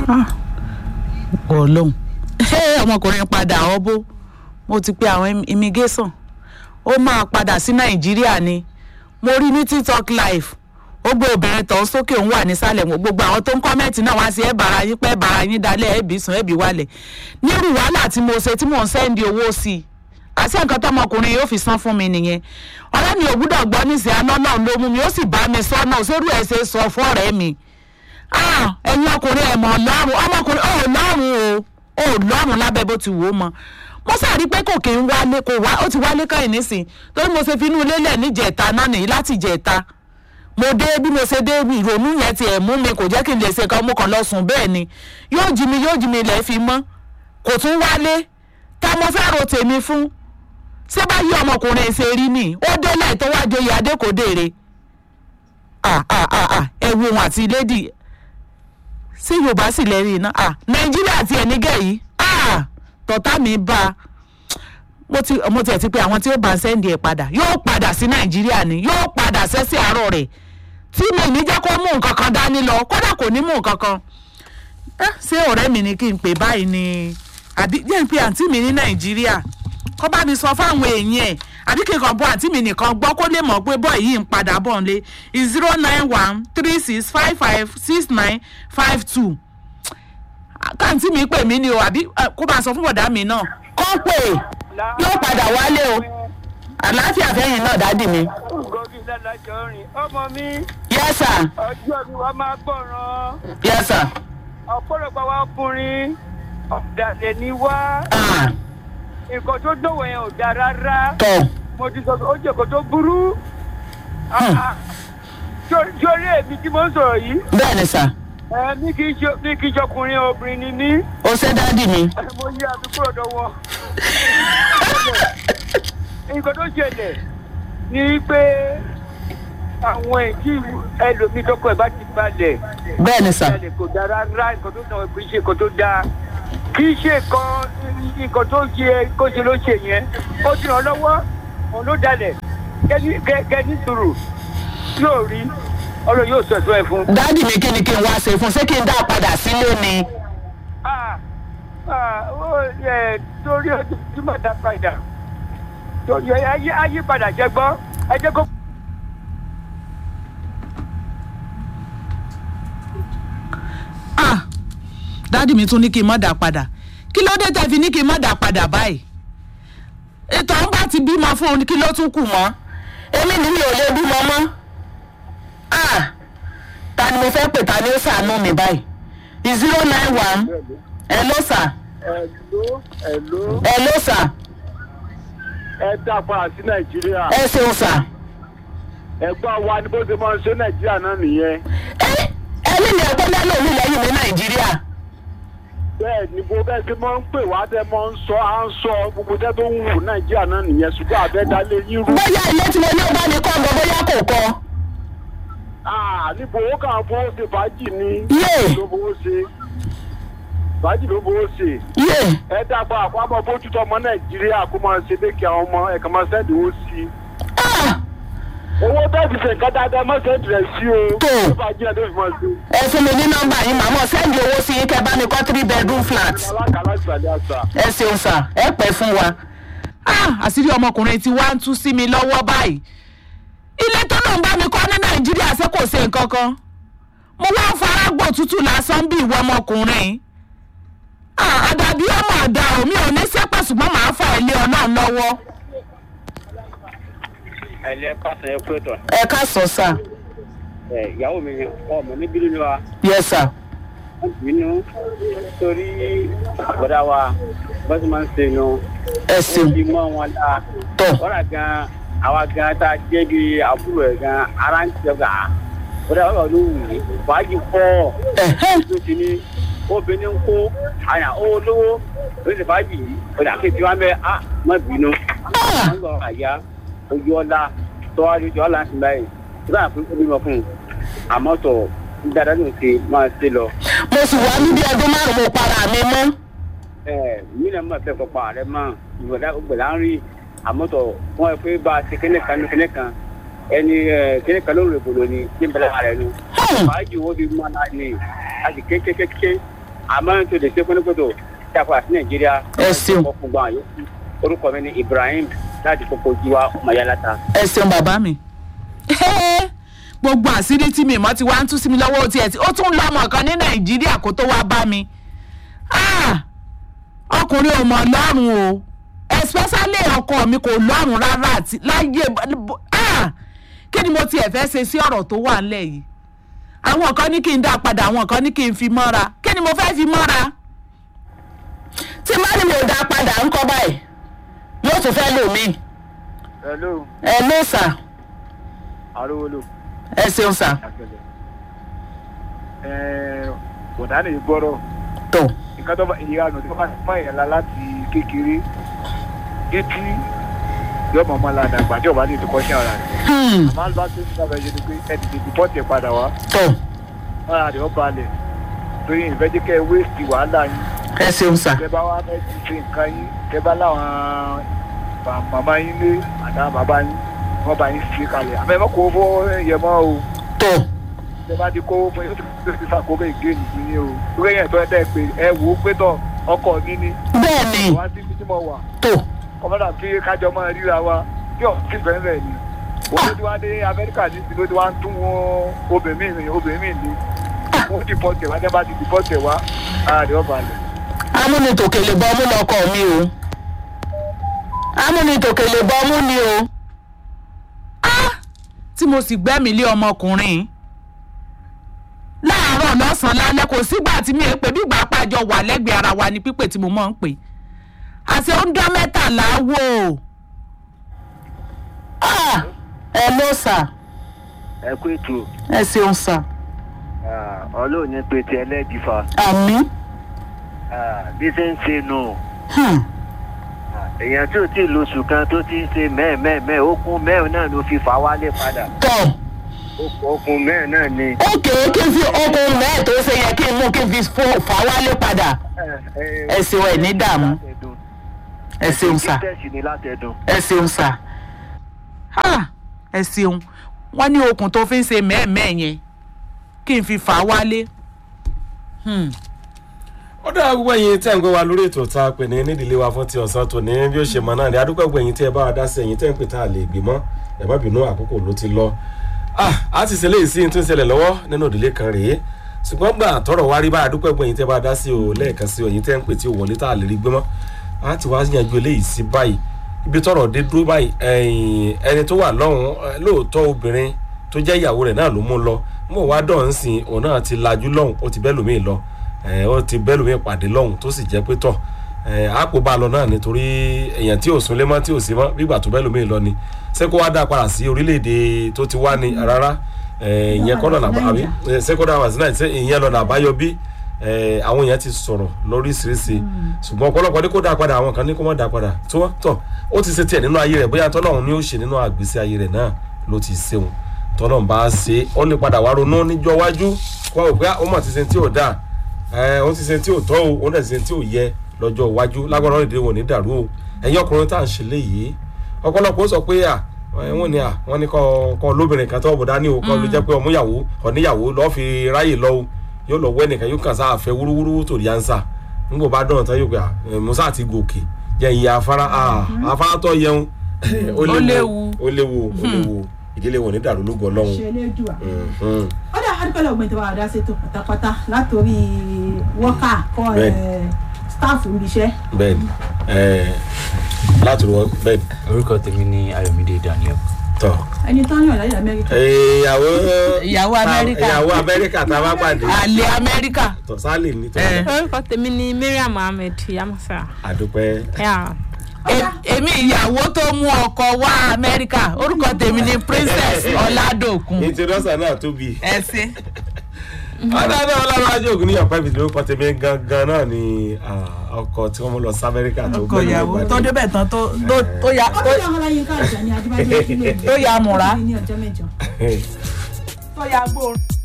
ọlọ́run ọmọkùnrin padà ọbó mo ti pe àwọn immigration ó máa padà sí nàìjíríà ni mo rí ní tiktok live ó gbé obìnrin tó sókè òun wà nísàlẹ̀ gbogbo àwọn tó ń kọ́mẹ́ǹtì náà wá sí ẹ̀ bàrà yín pẹ́ bàrà yín dalẹ̀ ẹ̀ bí sùn ẹ̀ bí wálẹ̀ nírú wàhálà tí mo ṣe tí mò ń sẹ́ndì owó sí i àti nǹkan tọmọkùnrin yóò fi san fún mi nìyẹn ọ̀rẹ́ mi ò gbúdọ̀ gbọ́ níṣẹ́ aná náà ló mú mi ó sì bá mi sọ náà sórú ẹ̀ ṣe sọ fún ọ̀rẹ́ mi ẹ̀yin ọkùnrin ẹ̀ mọ̀ lọ́rùn ọmọkùnrin ò lọ́rùn o ò lọ́rùn lábẹ́ bó ti wò ó mọ mo sáré pé kò kí ń wálé kò wá ó ti wálé kẹ́yìn nísìn torí mo ṣe fi inú ilé lẹ̀ níjẹ̀ta náà nìyí láti jẹ̀ta mo dé bí mo ṣe dé ìrònú yẹn ti ẹ̀ mú mi kò jẹ́ kí n lè ṣe kan mo kàn lọ sùn bẹ́ẹ̀ ni yóò jí mi yóò jí mi lẹ̀ fi mọ́ kò tún wálé tá mo fẹ́ ro tèmi fún ṣé bá yí ọmọkùnrin ṣe rí ni ó délẹ̀ tó wá joyè adékòdèrè ẹ wo òun àti lady ṣé yorùbá sì lẹ́rìí iná nàìjíríà ti ẹ̀ nígẹ̀ yìí tọ́tà mi bá a mo ti mo tiẹ̀ ti pé àwọn tí ó bá sẹ́ndì ẹ̀ padà yóò padà sí nàìjíríà ni yóò padà sẹ́sẹ̀ àárọ̀ rẹ̀ tí mi ní jẹ́ kó mú nǹkan kan dání lọ kódà kò ní mú nǹkan kan ṣé ọ̀rẹ́ mi ni kí n pè báyìí ni àbí jẹ́ n pe àǹtí mi ní nàìjíríà kó bá mi sọ fáwọn èèyàn ẹ̀ àbí kí n kàn bọ́ àǹtí mi nìkan gbọ́ kó lè mọ̀ pé bọ́ yìí ń padà bọ̀ ń lé zero nine one three six five five six nine five two káàntì mi pè mí ni o àbí kó bá sọ fún bọ̀dá mi náà kó pè yóò padà wálé o àlàáfíà fẹ́yìn náà dádì mi. gòkè lálàjọ rìn ọmọ mi yes sir ọjọ́ mi wàá máa gbọ̀ràn yes sir. ọ̀pọ̀lọpọ̀ wa ọkùnrin ọ̀dàlẹ̀ ni wá Ah, nǹkan tó dọ̀wọ̀ yẹn ò dáa rárá tọ̀ mo ti sọ pé ó jẹ́ nǹkan tó burú sórí èmi tí mo ń sọ̀rọ̀ yìí bẹ́ẹ̀ ni sà ẹ mi kì í ṣe mi kì í ṣe ọkùnrin obìnrin ni mí ó ṣe dádì mi. ẹ, mo yí àdúgbò ọ̀dọ̀ wọn. nǹkan tó ṣẹlẹ̀ ni pé àwọn èjì ẹlòmíì tọkọ ẹ̀ bá ti balẹ̀ bẹ́ẹ̀ ni sà balẹ̀ kò dáa rárá nǹkan tó náà kì í ṣe nǹkan tó dáa kì í ṣe nǹkan nǹkan tó ṣe kó ṣe ló ṣe yẹn ó ti ràn lọ́wọ́ òun ló dalẹ̀ kẹ́ni kẹ́ni sùúrù yóò rí ọlọ́run yóò sọ ẹ̀tọ́ ẹ̀ fún. dádì mi kí ni kí n wá ṣe fún ṣé kí n dá a padà sílé ni. Ah, ah, ó yẹ torí ọjọ́ tí mà dá padà torí ayé ayé padà jẹ gbọ́ ẹ jẹ́ kó. ah dádì mi tún ní kí n má dà padà kí ló dé tẹ́ fi ní kí n má dà padà báyìí ètò àwọn bá ti bímọ fún un kí ló tún kù mọ́ èmi ni mi ò lè bímọ mọ́ ah ta ni mo fẹ́ pè ta ni ó ṣàánú mi báyìí zero nine one hello sir ẹ̀ló ẹ̀ló hello sir ẹ dàgbà sí nàìjíríà ẹ ṣeun sir ẹ̀gbọ́n wa ni bó ṣe máa ń ṣe nàìjíríà náà nìyẹn ẹ ẹni ni ẹgbẹ́ lẹ́nu mi lẹ́yìn ní nàìjíríà bẹ́ẹ̀ ni bó bẹ́ẹ̀ ṣe máa ń pè wá tẹ́ máa ń sọ à ń sọ gbogbo tẹ́ tó ń wù nàìjíríà náà nìyẹn ṣùgbọ́n àbẹ́dálé yín rú. bóyá ilé tí mo ní ó bá mi kọ́ ọ̀gọ́ bóyá kò kọ́ Ah, níbo ó kàn fowó ṣe fàájì ni. Yé. ló fowó ṣe fàájì ló fowó ṣe. yé ẹ dàgbà àpamọ́ bójútó ọmọ nàìjíríà kó máa ṣe dé kí àwọn ọmọ ẹ̀ka máa ṣẹ́ẹ̀dì owó sí i. ah owó bẹ́ẹ̀ fi ṣe nǹkan dáadáa má ṣẹ́ẹ̀dì rẹ̀ sí o. Tó. ó fàájì ẹ̀ tó fi máa ṣe. ẹ fún mi ní nọ́mbà yín màmá sẹ́ndì owó sí yín kẹ́ bá mi kọ́ three bedroom flat. alákàlà ìsàlẹ̀ àṣà. ẹ ṣeun sà ẹ pẹ́ fún wa. àṣírí ọmọkùnrin tí wàá ń tú sí mi lọ́wọ́ báyìí ilé tó náà ń bá mi kọ́ ní nàìjíríà ṣé kò ṣe nǹkan kan mo wá ń fara gbọ́ tútù lásán bí ìwọ ọmọkùnrin Ah, àdàbí ọmọ àdá omi ò ní sẹ́pẹ̀ ṣùgbọ́n màá fà ilé ọlọ́run lọ́wọ́ ẹlẹ pàṣẹ ẹ pé tọ ẹ ká sọ sà ẹ ìyàwó mi ọmọ níbí nínú wa yẹ sà wọn bínú torí bọdá wa bọ́sì máa ń ṣe nu ẹ ó ṣeun ti mọ́ wọn la tọ kọ́ra gan àwa gan tá a jẹ́ bí àbúrò ẹ̀ gan ara ń tẹ̀ gà bọdá wa ló wù mí fàájì pọ̀ ẹhẹn tó ti ní obìnrin ń kó àyà ó lówó ló ti fàájì yìí ọ̀dà kejì wa bẹ́ẹ̀ á má bínú Ah. wọ́n lọ àyà ojú ọ̀la tọ́wájú tí ọ̀la ń sin báyìí nígbà pé ó bímọ fún un àmọ́ tọ̀ dáadáa ló ń ṣe máa ṣe lọ. mo sì wá níbi ọdún márùn mo para mi mọ́ ẹ mí náà máa fẹ́ kọ́pa rẹ mọ́ ìgbàdá ògbàdá ń rí àmọ́ tọ̀ wọ́n ẹ pé bá a ṣe kíní kan ní kíní kan ẹni ẹ kíní kan ló ń rèbò lónìí ní bẹ́lẹ̀ rẹ nu. Hmm. fàájì wo bí mọ́ náà ni a sì kékékéké àmọ́ tó lè ṣe fúnipọ̀tò tí a fọ àti nàìjíríà. Ẹ ṣeun. fún gbọ́n àyọkù orúkọ mi ni ibrahim láti kókó jíwá mayalata. ẹ ṣeun bàbá mi. gbogbo àṣírí tí mi mọ́ ti wá ń tú sí mi lọ́wọ́ tiẹ̀ tí ó tún lọ́mọ kan ní nàìjíríà kó tó wá bá mi. Ah! ọkùnrin ò mọ̀ lọ́rùn o especially ọkọ mi kò lọ́rùn rárá àti láyé Ah! kí ni mo tiẹ̀ fẹ́ ṣe sí ọ̀rọ̀ tó wà ńlẹ̀ yìí àwọn kan ní kí n dá padà àwọn kan ní kí n fi mọ́ra kí ni mo fẹ́ fi mọ́ra. tí má ní mi ò dá padà ń kọ́ báyìí yóò tún fẹ́ lò mí hello ẹ ló sà arówólò ẹ ṣeun sà àgbẹ̀lẹ̀ ẹ̀ẹ́n bọ̀dá lè gbọ́rọ̀ tó nǹkan tó bá ìyanu tó bá ti mọ ìyànlá láti kékeré títí yóò mọ̀ ọmọ ládàá àgbà tí ọba ní ìdíkọ́ sí ara rẹ̀ Hmm, máa ń bá tó ń sábà ṣe ni pé ẹ ti tètè bọ́ọ̀tì ẹ̀ padà wá tó máa rẹ̀ ọ́ balẹ̀ torí ìfẹ́ jẹ́ kẹ́ ẹ wéèsì wàhálà yín ẹ ṣeun sà tẹ bá wá fẹ́ ti ṣe nǹkan yín tẹ bá láwọn bà- màmá yín lé àtàwọn bàbá yín wọ́n bá yín ṣe kalẹ̀ àmọ́ ẹ má kó fọ́ yẹ mọ́ o tó tẹ bá ti kó fún yín ó ti fi fi fàkóbá ìgé nìyí ni o torí ẹ̀yìn tó ẹ tẹ́ pé ẹ wò ó pé tọ̀ ọkọ̀ mi ni bẹ́ẹ̀ ni wá sí ibi tí mo wà tó kọ́mọ́dà tí kájọ máa ríra wa tí ò sí bẹ́ẹ̀ ni wọ́n ti wá dé amẹ́ríkà ní ti ló ti wá ń tún wọn obìnrin mi obìnrin mi ni wọ́n ti bọ́ tẹ̀ wá tẹ́ bá ti bọ́ tẹ̀ wá ara rẹ̀ ọba lẹ̀. amúnitòkèlè bọ́ mú lọkọ mi o amúnitòkèlè bọ́ mú ni o. Ah! tí mo sì gbẹ́mìí lé ọmọkùnrin láàárọ̀ lọ́sàn-án lálẹ́ kò sígbà tí mi ò pè bí ìgbà àpàjọ wà lẹ́gbẹ̀ẹ́ ara wa ni pípè tí mo mọ̀ ń pè àti ó ń dán mẹ́tàlá wò ó. Ah! ẹ ló sà ẹ kú ètò ẹ ṣeun sà ọlọ́run ní pété ẹlẹ́dìfà àmì. bí ṣe ń ṣe nù Hmm. èèyàn tí ò tí ì lóṣù kan tó ti ń ṣe mẹ́ẹ̀mẹ́ẹ̀mẹ́ okun mẹ́rin náà ló fi fà wálé padà tọ́ okun mẹ́rin náà ni. ókè kí n fi okun mẹ́ẹ̀ tó ṣe yẹ kí n mú kí n fi fò- fà wálé padà ẹ ṣeun ẹ ní dààmú ẹ ṣeun sà tẹ̀sí ni látẹ̀dùn. ẹ ṣeun sà Ha! ẹ ṣeun wọ́n ní okùn tó fi ń ṣe mẹ́ẹ̀mẹ́ẹ̀ yẹn kí n fi fà wálé. Hmm. ó dára gbogbo ẹ̀yin tẹ́ ń gbé wa lórí ètò tá a pè ní nídìílé wa fún ti ọ̀sán tó ní bí ó ṣe mọ náà ní adúgbò gbogbo ẹ̀yin tí ẹ bá wa dá sí ẹ̀yin tẹ́ ń pè tá a lè gbé mọ́ ẹ má bínú àkókò ló ti lọ. Ah, a ti ṣe léyìí sí ní tó ń ṣẹlẹ̀ lọ́wọ́ nínú ìdílé kan rèé ṣùgbọ́n gbà tọrọ wá rí bá adúgbò gbogbo ẹ̀yin tẹ́ bá wa dá sí o lẹ́ẹ̀kan sí o ẹ̀yin tẹ́ ń pè tí o wọlé tá a lè rí gbé mọ́ a ti wá yanjú eléyìí sí báyìí ibi tọrọ dé dúró báyìí ẹ̀yìn ẹni tó wà lọ́hùn ẹ, lóòótọ́ obìnrin tó jẹ́ ìyàwó rẹ̀ náà ló mú lọ mo wá dọ̀ ń sìn òun náà ti lajú lọ́hùn ó ti bẹ́ẹ̀ lómi lọ ẹ ó ti bẹ́ẹ̀ lómi pàdé lọ́hùn tó sì jẹ́ pé tọ̀ ẹ àpò bá a lọ náà nítorí èèyàn tí ò súnlé mọ́ tí ò sí mọ́ bígbà tó bẹ́ẹ̀ lómi lọ ni ṣé kó wá dá padà sí orílẹ̀-èdè tó ti wá ní rárá ẹ ìyẹn kọ́ lọ́nà àbí ẹ, ṣé kó dá wà sí náà ṣé ìyẹn lọ́nà àbáyọ bí ẹ, àwọn èèyàn ti sọ̀rọ̀ lóríṣiríṣi ṣùgbọ́n ọ̀pọ̀lọpọ̀ ní kó dá padà àwọn kan ní kó má dá padà tó tọ̀ ó ti ṣe tiẹ̀ nínú ayé rẹ̀ bóyá tọ́lọ́run ni ó ṣe nínú àgbésí ayé rẹ̀ náà ló ti ṣeun tọ́lọ́run bá ṣe ó lè padà wá ronú níjọ́ iwájú kó àwọn òpé ó mà ti ṣe tí ò dáa ẹ ó ti ṣe tí ò tọ́ o ó dẹ̀ ti ṣe tí ò yẹ lọ́jọ́ iwájú lágbára ọ̀rẹ́dẹ̀ wò ní dàrú o ẹ̀yin ọkùnrin tá à ń ṣe léyìí ọ̀pọ̀lọpọ̀ ó sọ pé à ẹ, wọ́n ní à wọ́n ní kọ́ kọ́ lóbìnrin kan tó bọ̀dá ní o kọ́ ló jẹ́ pé ọmúyàwó ọ̀níyàwó lọ́ọ́ fi ráyè lọ o yóò lọ wẹ́ nìkan yóò kàn sáà fẹ́ wúrúwúrú tó rí ansa nígbà bá dọ̀nà tán yóò pé à ẹ, musa àti gòkè jẹ́ ìyá afárá à afárá tó yẹun ó léwu. ó léwu ó léwu ìdílé wọn ní dàrú lógo ọlọ́run ṣẹlẹ́dùà. Mhm. ó dà adúpẹ́lẹ̀ ọ̀gbìn tí wàá dá sí ètò pátápátá látòrí wọ́kà kọ́ Bẹ́ẹ̀. sítáàfù níbi iṣẹ́. bẹ́ẹ̀ni ẹ láti wọ bẹ́ẹ̀ni orúkọ tèmi ní ayọ̀mídé daniel tọ. ẹni tó ń yàn láyé amẹ́ríkà. ìyàwó Ìyàwó Amẹ́ríkà. ìyàwó amẹ́ríkà tá a bá pàdé àlè amẹ́ríkà tọ sálì ní tọ Eh. orúkọ tèmi ni mariam mohammed yamusa àdúpẹ́ Yeah. E- èmi ìyàwó tó mú ọkọ wá amẹ́ríkà orúkọ tèmi ni princess ọ̀làdòkun introducer náà tóbi. ẹ ṣe. ọ̀dàdà ọlọ́run ajé ògùn níyàn pẹ́ẹ́bì lórúkọ tèmi gangan náà ni ah, ọkọ tí wọ́n mú lọ sí amẹ́ríkà tó ọkọ gbẹ́lú ìyàwó ìgbàdí. tó débẹ̀ tán tó tó- tó ya ó tó bí ọmọ láyé ká ìjà ní adébáyé kílè Tó ya múra. ní ọjọ́ mẹ́jọ. tó ya gbóòórùn.